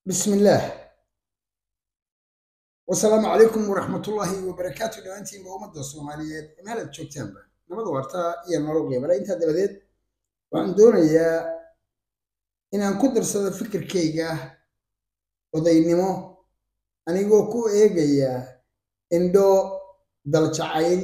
بسم الله wasalaamu calaykum waraxmatullaahi wabarakaatu dhammaantiinba ummadda soomaaliyeed meelaad joogtaanba nabad waartaa iyo nolol qiibale intaa dabadeed waxaan doonayaa inaan ku darsado fikirkayga odaynimo anigoo ku eegaya indho daljacayl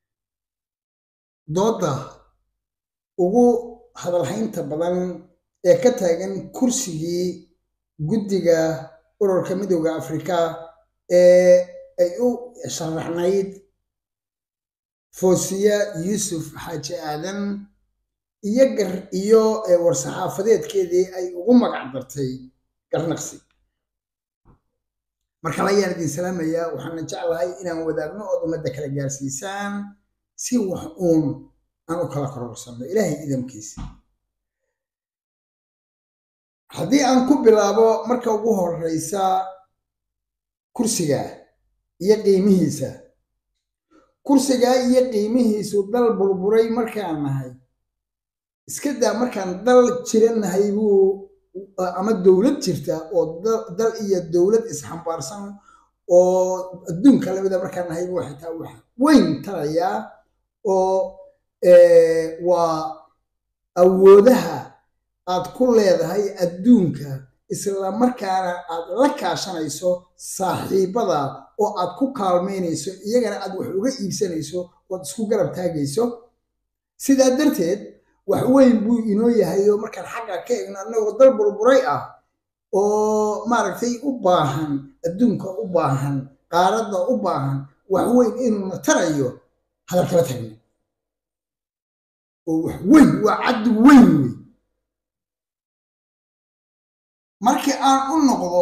doodda ugu hadalhaynta badan ee ka taagan kursigii guddiga ururka midooda afrika ee ay u sharaxnayd foosiya yuusuf xaaji aadan iyo gar iyo war-saxaafadeedkeedii ay ugu magac dartay garnaqsi marka layaan idin salaamayaa waxaana jeclahay inaan wadaagno ood ummadda kala gaarsiisaan si wax uun aan u kala kororsanno ilaahay idamkiisa haddii aan ku bilaabo marka ugu horeysa kursiga iyo qiimihiisa kursigaa iyo qiimihiisu dal burburay markaan nahay iska daa markaan dal jira nahay buu ama dowlad jirta oo dal iyo dowlad isxambaarsan oo adduunka lamida markaan nahay buu xitaa wax weyn tarayaa oo waa awoodaha aad ku leedahay adduunka isla markaana aad la kaashanayso saaxiibada oo aad ku kaalmaynayso iyagana aad wax uga iibsanayso ood isku garab taagayso sidaa darteed wax weyn buu inoo yahay oo markaan xagga ka eegno annagoo dal burburay ah oo maaragtay u baahan adduunka u baahan qaaradda u baahan wax weyn inuuna tarayo hadal kala tagna oo wax weyn waa caddi weyn wey markii aan u noqdo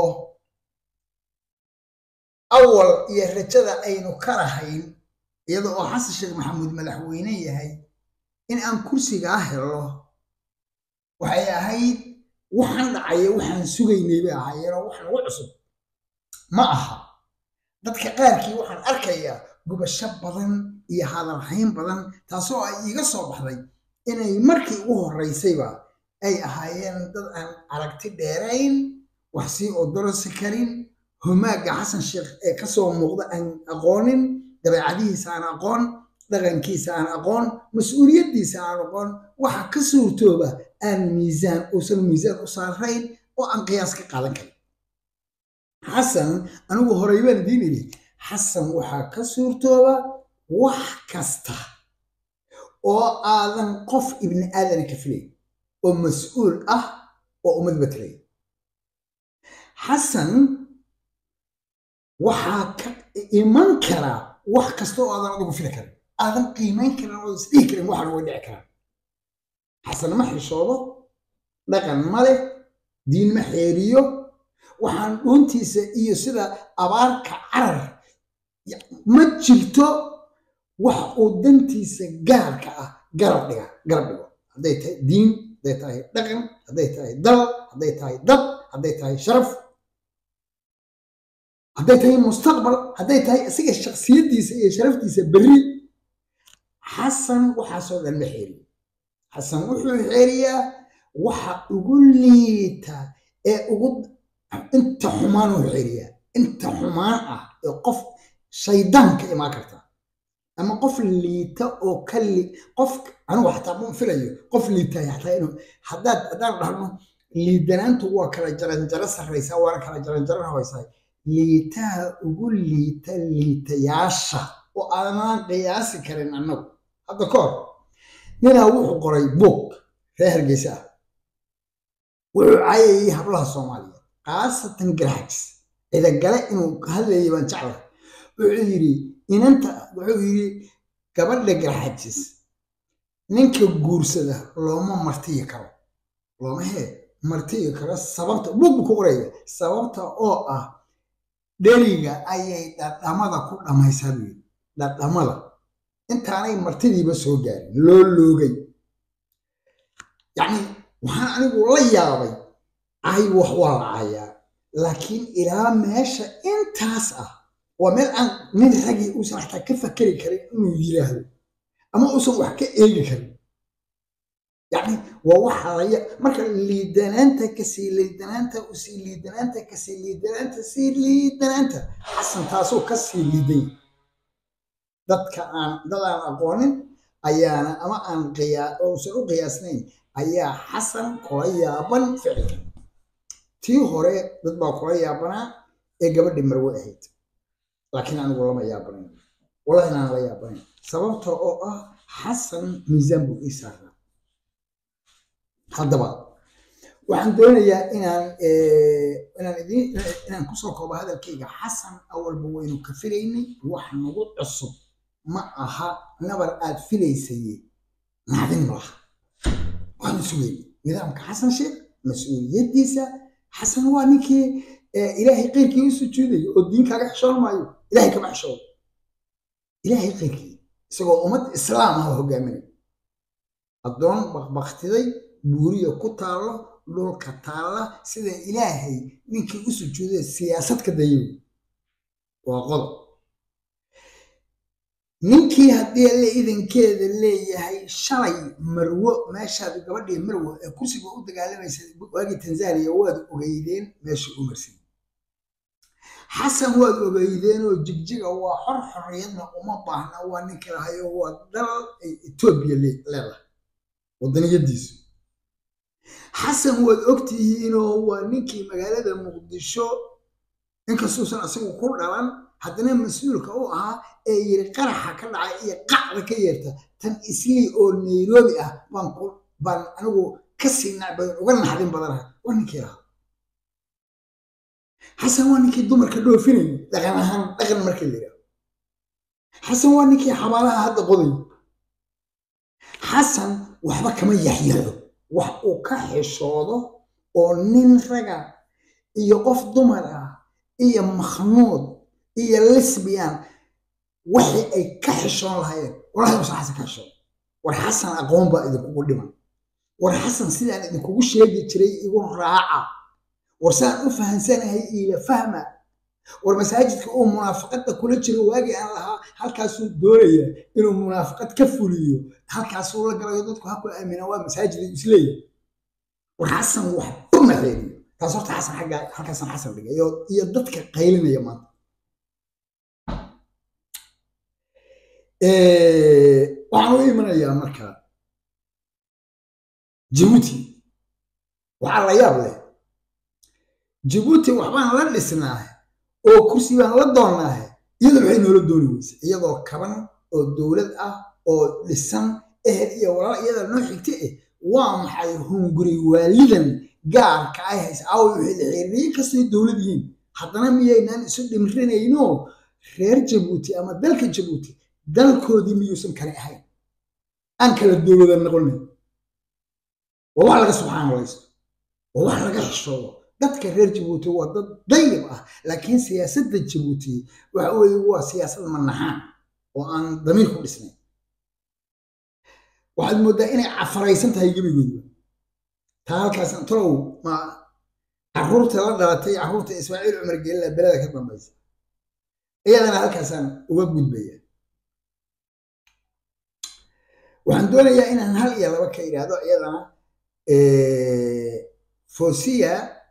awal iyo rajada aynu ka lahayn iyada oo xasan sheekh maxamuud madaxweyne yahay in aan kursigaa helo waxay ahayd waxaan dhacaya waxaan sugaynay bay ahaayeenoo wax nagu cusub ma aha dadka qaarkii waxaan arkayaa gubasho badan iyo hadalhayn badan taasoo ay iiga soo baxday inay markii ugu horreysayba ay ahaayeen dad aan aragti dheerayn wax sii odorosi karin humaaga xasan sheekh ee kasoo muuqda aan aqoonin dabeecadihiisa aan aqoon dhaqankiisa aan aqoon mas-uuliyaddiisa aan aqoon waxa ka suurtooba aan miisaan uusan miisaan u saarayn oo aan qiyaas ka qaadan karin xasan anigu horey baan idiin idhi xasan waxaa ka suurtooba wax kasta oo aadan qof ibni aadana ka filayn oo mas-uul ah oo ummad matalay xasan waxaa ka iman karaa wax kasta oo aadan adigu fili karin aadan qiimayn karin oo isdhihi karin waxaan way dhici karaan xasan ma xishoodo dhaqan ma leh diin ma xeeriyo waxaan dhuuntiisa iyo sida abaarka carar ma jirto wax uu dantiisa gaarka ah garab dhiga garab dhigo hadday tahay diin hadday tahay dhaqan hadday tahay dal hadday tahay dad hadday tahay sharaf hadday tahay mustaqbal hadday tahay isaga shaksiyaddiisa iyo sharaftiisa berri xasan waxaasoo dhan ma xeeriyo xasan wuxuu xeeriyaa waxa ugu liita ee ugu inta xumaan uu xeeriyaa inta xumaan ah ee qof shaydaan ka imaan karta ama qof liita oo ka li qof anigu xataa ma filayo qof liitaya xataa inuu haddaad haddaan dhahno liidanaantu waa kala jaranjaro sarraysaa waana kala jaranjaro hawaysaa liitaha ugu liita liitayaasha oo aanaan qiyaasi karin annagu hadda ka hor ninaa wuxuu qoray buug reer hargeysa ah wuxuu caayayay hablaha soomaaliyeed khaasatan garxajis cidagale inuu hadlayay baan jeclahay wuxuu yidhi inanta wuxuu yidhi gabadha garxajis ninka guursada looma martiyi karo looma hee martiyi karo sababta buug buu ku qoraya sababta oo ah dheriga ayay dhadhamada ku dhammaysaa buu yidhi dhadhamada intaanay martidiiba soo gaarin loo loogay yacni waxaan anigu la yaabay cay wax waa la cayaa laakiin ilaa meesha intaas ah waa meel aan nin ragii uusan xataa ka fakeri karin inuu yiraahdo ama uusan wax ka eegi karin yani waa waxa laya marka liidanaanta kasii liidanaanta usii liidanaanta kasii liidanaanta sii liidanaanta xasan taasoo kasii liidan dadka aan dad aan aqoonin ayaana ama aan qiyaa uusan u qiyaasnayn ayaa xasan kula yaaban ficilka tii hore dad baa kula yaabanaa ee gabadhi marwe ahayd laakiin anigu lama yaabanayn wallahi inaan la yaabanayn sababta oo ah xasan miisaan buu ii saaraa haddaba waxaan doonayaa inaan inaan idin inaan kusoo koobo hadalkayga xasan awalba waynu ka filaynay wax nagu cusub ma aha nabar aad filaysaye naadin malaha waanu sugayna nidaamka xasan sheekh mas-uuliyaddiisa xasan waa ninkii ilaahay qeyrkii u sujuudaya oo diin kaaga xishoon maayo ilahay kama xishoodo ilaahay qeyrkii isagoo ummad islaam ah hogaaminay addoon bakbaktiday buuriya ku taallo dhulka taalla sida ilaahay ninkii u sujuuday siyaasad ka dayo waa qodob ninkii haddii alle idankeeda leeyahay shalay marwo meeshaad gabadhii marwo ee kursiga u dagaalamaysa waagii tanzaniya waad ogeydeen meesha u marsan xasan waad ogeydeen oo jigjiga waa xor xorriyadna uma baahna waa ninka lahayo waa dal ay etoobiya leedahay wadaniyadiisu xasan waad ogtihiinoo waa ninkii magaalada muqdisho inkastuusan isagu ku dhalan haddana mas-uulka u ahaa ee yiri qaraxa ka dhacay iyo qacda ka yeerta tan islii oo nairobi ah baan baan anigu kasii nacbadan uga naxdin badanaha waa ninkii lahaa xasan waa ninkii dumarka dhoofinaya dhaqan ahaan dhaqan markii la yidhaho xasan waa ninkii xabaalaha hadda qoday xasan waxba kama yaxyaxo wax uu ka xishoodo oo nin raga iyo qof dumar ah iyo makhnuud iyo lesbian waxay ay ka xishoon lahayeen wallahi usan xasan ka xishoon war xasan aqoon baa idinkugu dhiman war xasan sidaan idinkugu sheegi jiray igu raaca war saan u fahansanahay iila fahma war masaajidka uu munaafaqada kula jiro waagii aan lahaa halkaasuu doonaya inuu munaafaqad ka fuliyo halkaasuu la galayo dadku ha ku aamina waa masaajid isleeyahy war xasan waxba ma xeeriyo taas horta xasan xagga halkaasan xasan dhigay iyo dadka qaylinaya maanta waxaan u imanayaa marka jabuuti waxaa la yaab leh jabuuti waxbaan la dhisnaahe oo kursi baan la doonnaahe iyadoo maxay noola dooni weyse iyadoo kaban oo dowlad ah oo dhisan ehel iyo walaal iyada noo xigta eh waa maxay hunguri waalidan gaarka ay haysa aawo waxay la xiriiriye kastay dowlad yihiin haddana miyaynaan isu dhimrinayno reer jabuuti ama dalka jabuuti dalkoodii miyuusan kale ahayn aan kala dowlada noqonin waa wax laga subxaanalaysto waa wax laga xishoodo dadka reer jabuuti waa dad dayib ah laakiin siyaasadda jabuuti waxa weeye waa siyaasad manaxaan oo aan damiir ku dhisnayn waxaad mooddaa inay cafaraysan tahay gebigooduba taa halkaas talow ma caruurta la dhalatay caruurta ismaaciil cumar geelila beleda ka dambaysa iyadana halkaasaan uga gudbaya waxaan doonayaa inaan hal iyo laba ka idhaahdo iyadana fosiya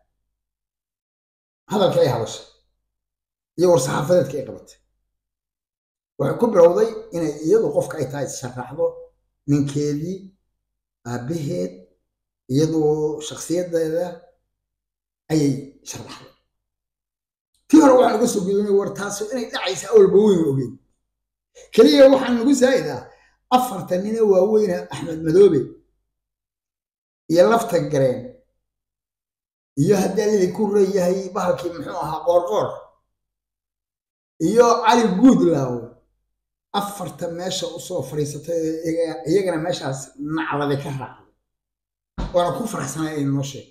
hadalka ay hadashay iyo war-saxaafadeedka ay qabatay waxay ku bilowday inay iyadu qofka ay tahay sharaxdo ninkeedii aabbaheed iyadoo shakhsiyadeeda ayay sharaxday tii hore waxaan uga soo gudunay war taaso inay dhacaysa awalba weyn ogeyn keliya waxaan nagu saa'idaa afartan nina waaweyna axmed madoobe iyo lafta gareen iyo haddii lili ku reeyahay bahalkii muxuu ahaa qoorqoor iyo cali guudlaaw afarta meesha usoo fadhiisatay iyagana meeshaas naclade ka raacday waana ku faraxsanaa inay noo sheeg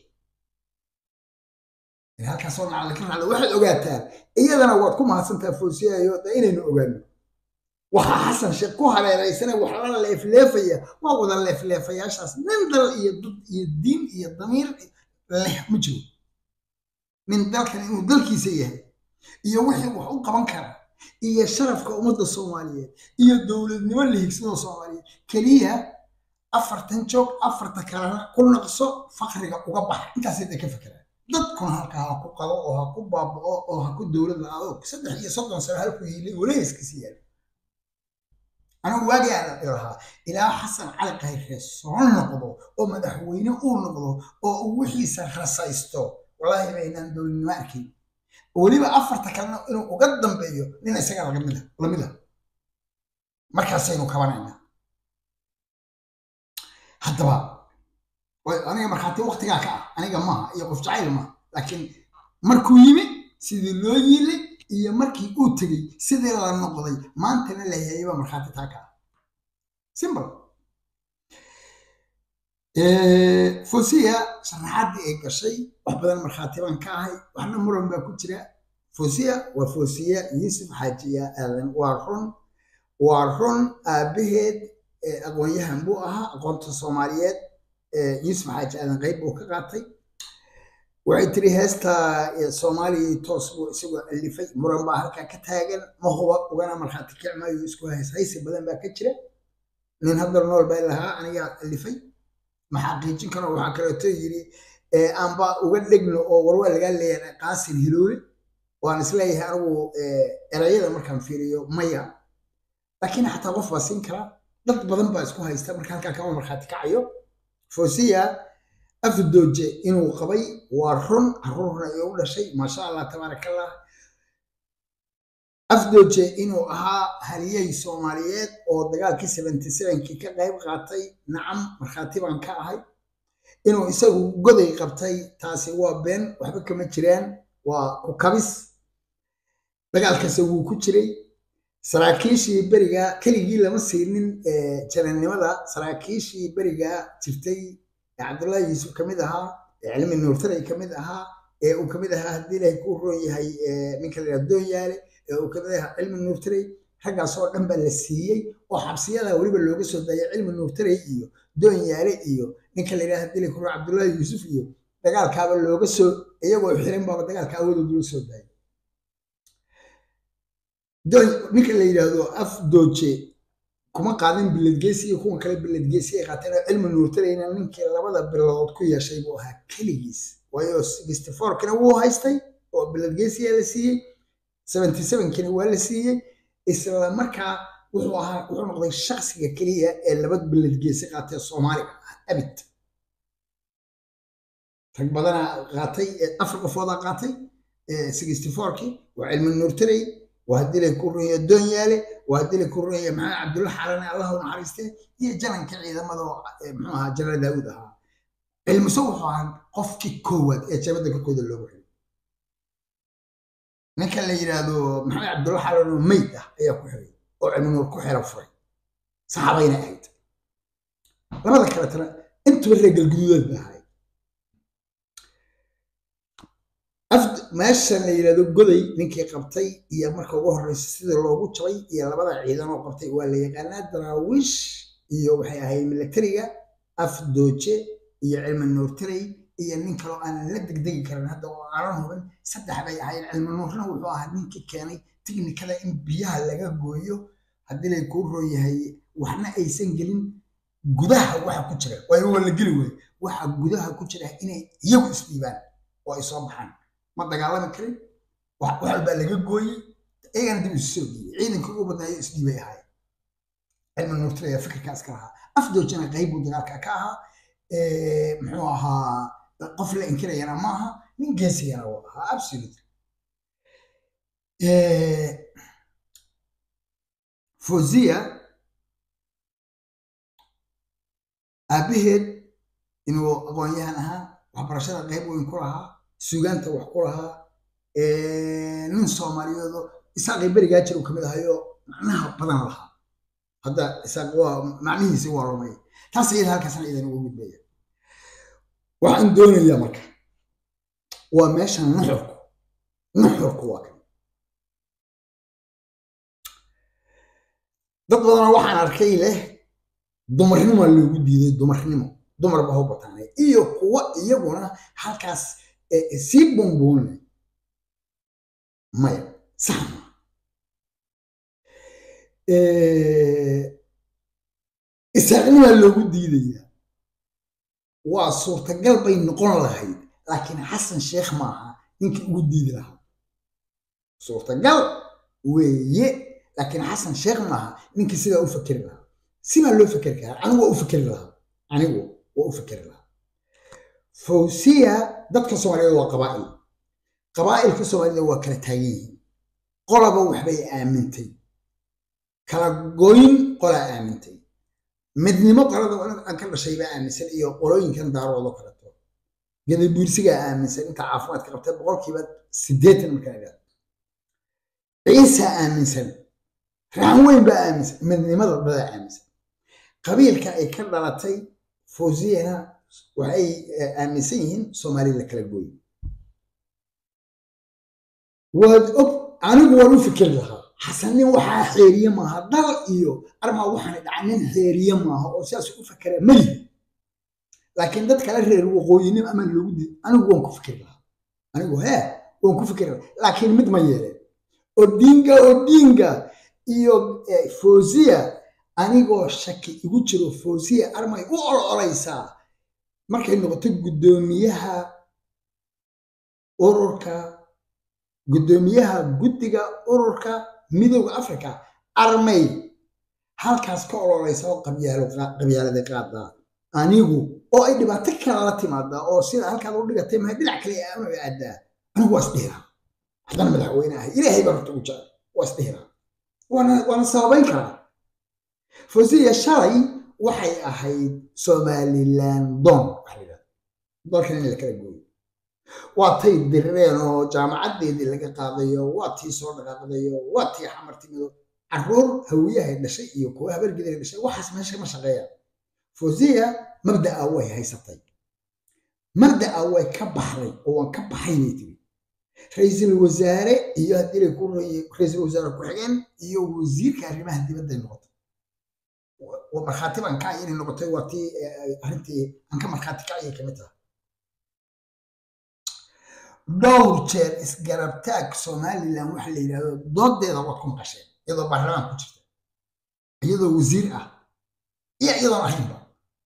halkaasoo naclade ka raacday waxaad ogaataan iyadana waad ku mahadsantaa foosiyayo da inaynu ogaano waxaa xasan sheekh ku hareeraysana wax la leefleefaya waa wada leefleefayaashaas nin dal iyo dad iyo diin iyo damiir leh ma jiro nin dalkan inuu dalkiisa yahay iyo wixii wax u qaban kara iyo sharafka ummadda soomaaliyeed iyo dowladnimo la higsada soomaaliyeed keliya afartan joog afarta kalena ku naqso fakriga uga bax intaasay da ka fekeraan dadkuna halkaa ha ku qabo oo ha ku baaba'o oo ha ku dowlad la-aado saddex iyo soddon sano halku hiilay walahiskasi yaalo anigu waagii aan ilahaa ilaa xasan cali khayre soo noqdo oo madaxweyne uu noqdo oo uu wixiisa rasaysto wallaahi baynaan dowladnimo arkayn weliba afarta kalena inuu uga dambeeyo nin isaga lagamid lamid a markaasaynu kabanaynaa haddaba aniga markhaati waktigaa ka ah aniga maaha iyo qof jacayl maaha laakiin markuu yimi sidii loo yiilay iyo markii uu tegey sidii la noqday maantana la hayayba markhaati taa ka ah simple fosiya sharaxaadii ay gashay wax badan markhaati baan ka ahay waxna muran baa ku jira fosiya waa fosiya yuusuf xaajiya aadan waa run waa run aabaheed aqoon-yahan buu ahaa aqoonta soomaaliyeed yuusuf xaaji aadan qayb buu ka qaatay waxay tiri heesta soomaaliya toos buu isagoo alifay muran baa halkaa ka taagan ma huba ugana markhaati kicmaayo isku hays haysi badan baa ka jira nin hadda nool baa lahaa anigaa alifay ma xaqiijin karo waxaa kaleeto yiri aanba uga dhegno oo warwaa lagaa leeyahay qaasin hiloole waan isleeyahay anigu erayada markaan fiiriyo maya laakiin xataa qof baa siin karaa dad badan baa isku haysta marka halkaa kama markhaati kacayo fosiya afdooje inuu qabay waa run caruurna ay u dhashay maasha allah tabaarakallah afdooje inuu ahaa haliyey soomaaliyeed oo dagaalkii seventy sevenkii ka qayb qaatay nacam markhaati baan ka ahay inuu isagu goday qabtay taasi waa been waxba kama jiraan waa ku kabis dagaalkase wuu ku jiray saraakiishii beriga keligii lama siinin janannimada saraakiishii beriga jirtay cabdullaahi yuusuf ka mid ahaa cilmi nuurtaray ka mid ahaa ee uu kamid ahaa haddii ilaahay kuu roon yahay ninka la yidhaha doonyaale ee uu kamid ahaa cilmi nuurtaray raggaas oo dhan baa la siiyey oo xabsiyada weliba looga soo daayay cilmi nuurtaray iyo doonyaale iyo ninka la yidhaha haddii ilaahay kuu roon cabdullaahi yuusuf iyo dagaalkaaba looga soo iyagoo xiran baaba dagaalka awoodooda loo soo daayay ninka la yidhaahdo af dooje kuma qaadan biladgeesi iyo kuwan kale biladgeesi ay qaateen oo cilmi nuurtarayna ninkii labada bilood ku yeeshay buu ahaa keligiis waayo sixty fourkina wuu haystay oo biladgeesiyaa la siiyey seventy sevenkina waa la siiyey isla markaa wuxuu ahaa wuxuu noqday shaksiga keliya ee laba biladgeesi qaatay soomaaliga ah abid rag badana qaatay afar qofoodaa qaatay sixty fourkii waa cilmi nuurtaray waa haddii lay ku runaya doonyaale waa haddii lay ku runaya maxamed cabdulla xalane allahu naxariiste iyo jananka ciidamada muxuu ahaa janal daawud ahaa cilmiso wuxuu ahaa qofkii koowaad ee jabadda korkooda loogu xilay ninka la yidhaahdo maxamed cabdulla xalane oo meyd ah ayaa ku xiray oo cilmi nuur ku xira furay saxaabayna ahayd labada kaletana intuba reer galguduudeed ba ahay meesha la yidhahdo goday ninkii qabtay iyo marka ugu horreysa sidii loogu jabay iyo labada ciidan oo qabtay waa la yaqaanaa daraawiish iyo waxay ahayd militariga afdooje iyo cilmi nuurtaray iyo nin kaloo aanan la degdegi karin hadda oo aanan hubin saddex bay ahayd cilmi nuurna wuxuu ahaa ninkii keenay tiknikada in biyaha laga gooyo haddii lay kuu roon yahay waxna aysan gelin gudaha waxa ku jira waayo waa la geli wey waxa gudaha ku jira inay iyagu isdhiibaan oo ay soo baxaan ma dagaalami karin wax walbaa laga gooyey iyagana dib isu soo dhiibay ciidanka ugu badnaayo isdhiibay ahaayeen cilmi nuurtira ayaa fikirkaas ka lahaa afdoojana qayb buu dagaalka ka ahaa muxuu ahaa qof la inkirayana ma aha nin geesigana wuu ahaa absolute fozia aabaheed inuu aqoon-yahan ahaa waxbarashada qayb weyn ku lahaa suugaanta wax ku lahaa nin soomaaliyeedo isaaqii berigaa jir uu kamid ahayo macnaha badan lahaa hadda isaaq waa macnihiisi waa rumay taas iyada halkaasna idan ugu gudbaya waxaan doonayaa marka waa meesha nuxurku nuxurku waa kan dad badanoo waxaan arkay leh dumarnimoa loogu diiday dumarnimo dumar ba hau bataanay iyo kuwa iyaguna halkaas sii bumbuunay maya sax maa isaaqnimaa loogu diidayaa waa suurtagal bay noqon lahayd laakiin xasan sheekh maaha ninkii ugu diidi lahaa suurtagal weeye laakiin xasan sheekh maaha ninkii sidaa u fakeri lahaa sibaa loo fakeri karaa anigu waa u fakeri lahaa anigu waa u fakeri lahaa fawsiya dadka soomaaliyeed waa qabaa'il qabaa'ilka soomaalida waa kala taagan yihiin qolaba waxbay aamintay kala goyn qolaa aamintay midnimo qolada aan ka dhashay baa aaminsan iyo qolooyinkan daaroodo kaleto gadabuursigaa aaminsan inta caafimaadka qabtay boqolkiiba siddeetan markaa idhaahdo ciisaa aaminsan raxan weyn baa aaminsan midnimada badaa aaminsan qabiilka ay ka dhalatay fawsiyana waxay aaminsan yihiin soomaali la kala gooy waad og anigu waan u fikeri lahaa xasan nin waxaa xeeriye maaha dal iyo armaa waxaan dhaca nin xeeriye maaha oo sidaas u fakera melihi laakiin dad kale reer waqooyinim ama loogu diid anigu waan ku fikeri lahaa anigu hee waan ku fikeri lahaa laakiin mid ma yeeleen odinga odinga iyo fawsiya anigoo shaki igu jiro fawsiya armay u ololeysaa markay noqoto guddoomiyaha ururka guddoomiyaha guddiga ururka midooda africa armay halkaas ka ololeysa oo qabyaalada qaadaa anigu oo ay dhibaato kale la timaadaa oo sida halkaad u dhigatay maha dhinac kale aanu aadaa anigu waa isdhihiraa haddana madaxweyne ahay ilaahay baa horta ugu jecel waa isdhihiraa waana waana sababayn karaa fawsiya shalay waxay ahayd somaliland don waxa la yidhahda dalkan in la kala gooyo waa tay dirireen oo jaamacaddeedii laga qaadayo waa tii soo dhaqaaqdayo waa tii xamar timido caruur hawiyahay dhashay iyo kuwa habargeday dhashay waxaas meesha ma shaqeeyaan fawsiya mabda'a way haysatay mabda'a way ka baxday oo waan ka baxay bay tiri ra-iisul wasaare iyo haddii lay ku ra-iisul wasaare ku-xigeen iyo wasiirka arrimaha dibadday noqotay markhaati baan ka inay noqotay waa tii arrintii aan ka markhaati kacayay kamid tahay dhowr jeer isgarabtaag somalilan waxa la yidhahdo doodeeda waad ku maqasheen iyadoo baarlamaan ku jirta iyadoo wasiir ah iyo iyadoon ahaynba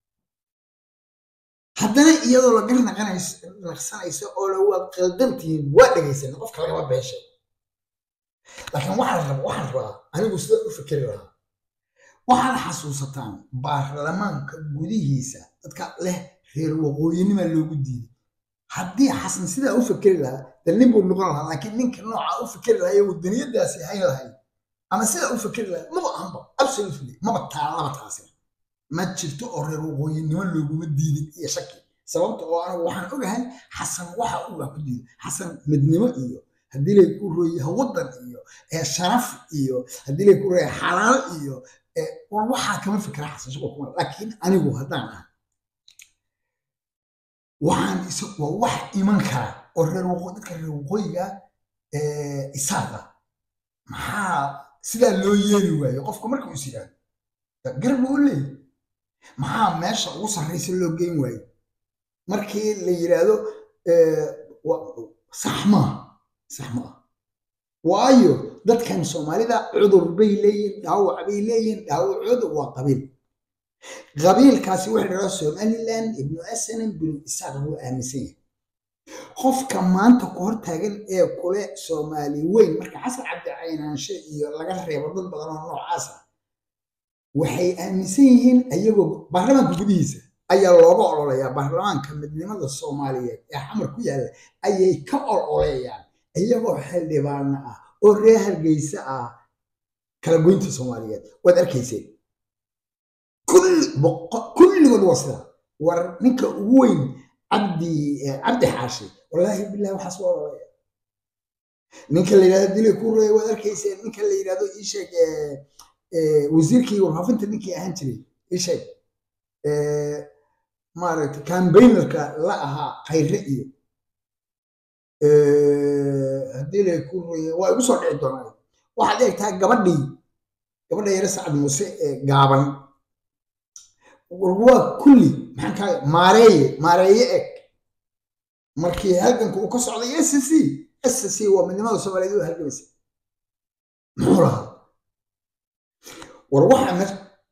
haddana iyadoo la gar naqsanayso oo la waad qaldantihiin waa dhegaysan qofka lagama beeshay laakiin waxaan raba waxaan rabaa anigu sida u fikeri lahaa waxaad xasuusataan baarlamaanka gudihiisa dadka leh reer waqooyinima loogu diiday haddii xasan sidaa u fikeri lahaa dal nin buu noqon lahaa laakiin ninka nooca u fikeri lahaa iyo wadaniyadaasi hayn lahayd ama sidaa u fikeri lahaa maba ahanba absolutely maba taalaba taasina ma jirto oo reer waqooyinimo looguma diidin iyo shaki sababta oo anigu waxaan ogahay xasan waxa uu ku diiday xasan midnimo iyo haddii lay ku rooyaha waddan iyo sharaf iyo haddii lay ku rooyaha xalaal iyo war waxaa kama fikra xasan shaqo kuma laakiin anigu haddaan ah waxaan is waa wax iman kara oo reer waqooyi dadka reer waqooyiga isaaqa maxaa sidaa loo yeeli waayo qofka marka is yidhaahdo gar buu u leeyahy maxaa meesha ugu sarraysa loo geyn waayo markii la yidhaahdo sax maaha sax maaha waayo dadkan soomaalida cudur bay leeyihin dhaawac bay leeyihin dhaawacooda waa qabiil qabiilkaasi waxa dhahaa somaliland ibnu asanan binu isaaq buu aaminsan yahay qofka maanta ku hor taagan ee kule soomaali weyn marka xasan cabdi caynaanshe iyo laga reebo dad badan oo noocaas ah waxay aaminsan yihiin ayagoo baarlamaanka gudihiisa ayaa looga ololayaa baarlamaanka midnimada soomaaliyeed ee xamar ku yaalla ayay ka ololeeyaan iyagoo xildhibaana ah oo reer hargeysa ah kala goynta soomaaliyeed waad arkayseen kulligood waa sidaa war ninka ugu weyn cabdi cabdi xaashi wallaahi bilahi waxaas waa ololaya ninka la yidhahdo dilay ku reey waad arkayseen ninka la yidhahdo ii sheeg wasiirkii warfaafinta ninkii ahaan jiray ii sheeg maaragtay cambaynerka la ahaa khayre iyo haddii lay ku reeye waa igu soo dhici doonaa waxaad eegtaa gabadhii gabadha yare sacad muuse ee gaaban waa kulli maxaan kaa maareeye maareeye eg markii halganka uu ka socday s c s c waa midnimada soomaaliyeed u halgamaysa muxuu lahaa war waxa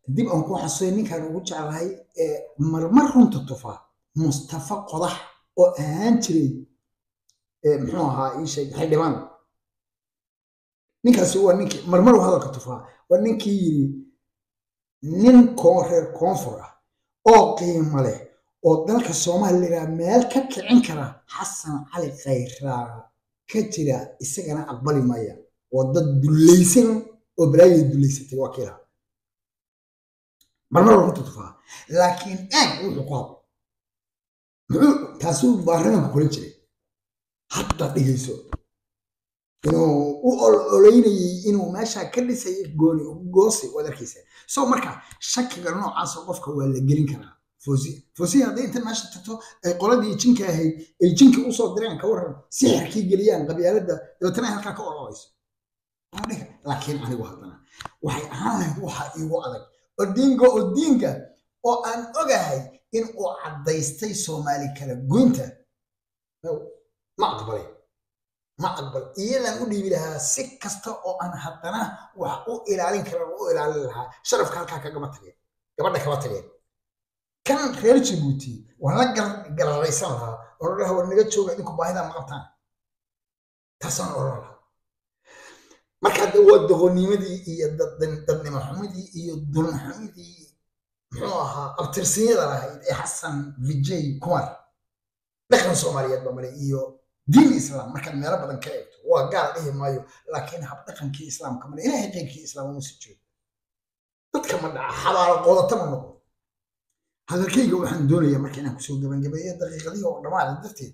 dib aan ku xasuuya ninkaan ugu jeclahay marmar runta tufaa mustafa qodax oo ahaan jiray muxuu ahaa ii sheeg xildhibaan ninkaasi waa ninkii marmar uu hadalka tufaa waa ninkii yiri nin reer koonfur ah oo qiimo leh oo dalka soomaaliya meel ka kicin kara xasan cali khayraa ka jira isagana aqbali maya oo dad dullaysan oo balaayay dullaysatay waa kiilaha marmar runta tufaa laakiin aag wuxuu ku hadlo muxuu taasuu baarlamaanka kula jiray hadda dhigayso inuu u ololeynayay inuu meesha ka dhisay gooni goosi waad arkaysa so marka shakiga noocaasoo qofka waa la gelin karaa foosiya foosiya hadday inta meesha tagto ay qoladii jinka ahayd ay jinka usoo direen ka waran sixirkii geliyaan qabyaalada dabeetana ay halkaa ka ololayso laakiin anigu haddana waxay ahaan lahayd waxa iigu adag odinga odinga oo aan ogahay in uu caddaystay soomaali kala goynta ma aqbalay ma aqbal iyadan u dhiibi lahaa si kasta oo aan haddana wax u ilaalin karan u ilaalin lahaa sharafka halkaa kagama tageen gabadha kama tageen kan reer jabuuti waan la galaraysan lahaa oo la dhaha war naga jooga idinku baahida ma qabtaan taasaan oran lahaa marka hadda waa doqonimadii iyo dadnimo xumidii iyo dulxumidii muxuu ahaa abtirsiyada lahayd ee xasan vijay kumar dhaqan soomaaliyeed ba male iyo diin islaam markaad meelo badan ka eegto waa gaal dhihi maayo laakiin habdhaqankii islaamka male ilaahay qeyrkii islaam uma sii joogo dadka ma dhaca xabaalo qoodata ma noqo hadalkayga waxaan doonayaa marka inaan kusoo gabagabeeyo daqiiqadihii oo dhammaada darteed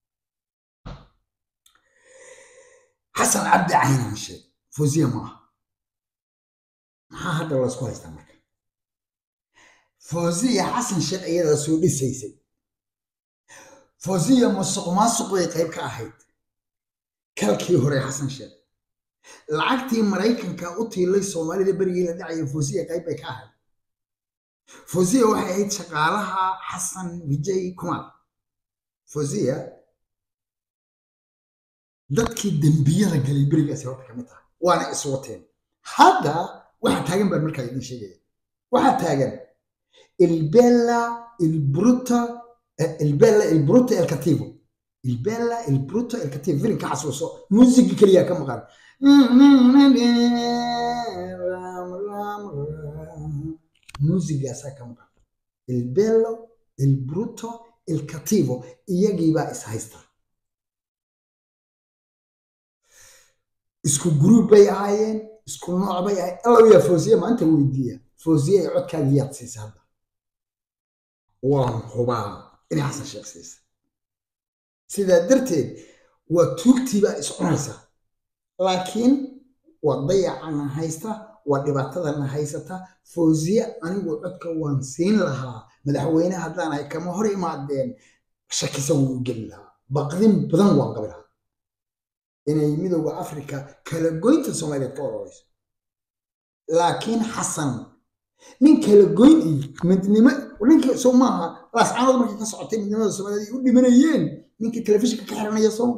xasan cabdi caynaan sheeg fosiya ma aha maxaa hadda laysku haystaa marka fosiya xasan sheekh iyadaa soo dhisaysay fosiya masuq maasuq bay qayb ka ahayd kalkii hore xasan sheekh lacagtii maraykanka u tiilay soomaalida berigii la dhacaya fosiya qayb bay ka ahayd fosiya waxay ahayd shaqaalaha xasan vijay kumar fosiya dadkii dembiyada galay berigaasi horta kamid tahay waana iswateen hadda waxaa taagan baan markaa idin sheegaya waxaa taagan ilbella ilbruta ilbella ilbruta el cativo ilbella ilbruta el cativo filimka xasuuso muusigi keliya ka maqan muusigaasaa ka maqan ilbello ilbruto il cativo iyagiibaa is haysta isku gruub bay ahaayeen isku nooc bay ahayen alla yaa foosiye maanta weydiiya foosiye ay codkaaga yaad siisa hadda waan hubaa inay xasan sheekh siisa sidaa darteed waa tuugtiibaa is cunaysa laakiin waa dayacana haysta waa dhibaatadana haysata foosiye anigu codka waan siin lahaa madaxweyne haddaan ay kama hor imaadeen shakisan wuu geli lahaa baqdin badan waan qabi lahaa inay midooda africa kala goynta soomaaliyeed ka ororeyso laakiin xasan nin kala goyn iyo midnimo ninka soo maaha laascaanood markay ka socotay midnimada soomaaliyeed ay u dhimanayeen ninkii telefishinka ka xiranaya soo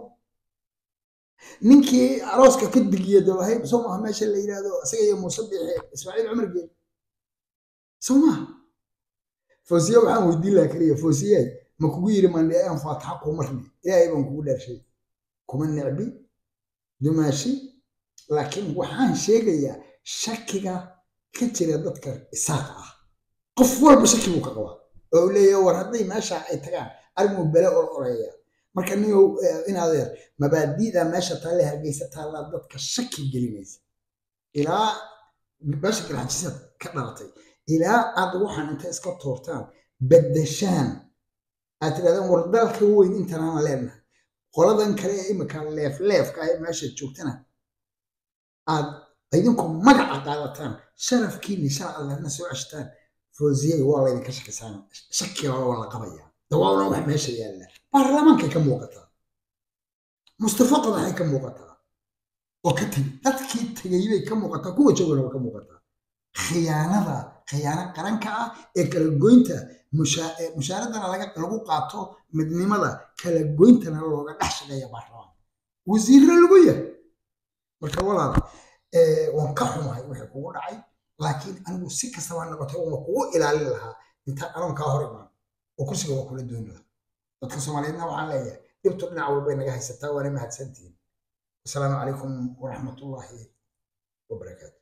ninkii arooska ka digiya dolahay soo maaha meesha la yidhaahdo isaga iyo muuse biixe ismaaciil cumar geed soo maaha foosiye waxaan weydiin lahaa keliya foosiye ma kugu yiri mandhe aan faataxa kuu marni ilaahay baan kugu dhaarshay kuma necbi dumaashi laakiin waxaan sheegayaa shakiga ka jira dadka isaaqa ah qof walba shaki buu ka qabaa oo uu leeyahay war hadday meesha ay tagaan arrimuu bele ol oreeya marka niyow inadeer mabaadi'da meesha taale hargeysa taallaa dadka shaki gelinaysa ilaa meesha galxajisad ka dhalatay ilaa aad waxaan inta iska toortaan beddeshaan aad tirahdaan war dalka weyn intanaan leenahay qoladan kale ee imika leefleefka ee meesha joogtana aad idinku magaca qaadataan sharafkiini shar allahna soo ceshtaan foosiyey waa laydinka shakisaan shakiga waa la qabaya dawaabna wax meesha yaalla baarlamaankay ka muuqataa mustafa qodaxay ka muuqataa oo ka tegi dadkii tegay bay ka muuqataa kuwa joogana waa ka muuqataa khiyaanada khiyaano qaranka ah ee kala goynta mushaaradana lagu qaato midnimada kala goyntana looga dhex shaqeeya baarlamaanka wasiirna lagu yahay marka walaal waan ka xumahay wixii kugu dhacay laakiin anigu si kastaba ha noqotay uma kugu ilaalin lahaa intaan anoon kaa hor imaan oo kursiga waa kula dooni lahaa dadka soomaaliyeedna waxaan leeyahay dhibtu dhinac walbay naga haysataa waana mahadsantihiin asalaamu calaykum waraxmatullaahi wabarakaatu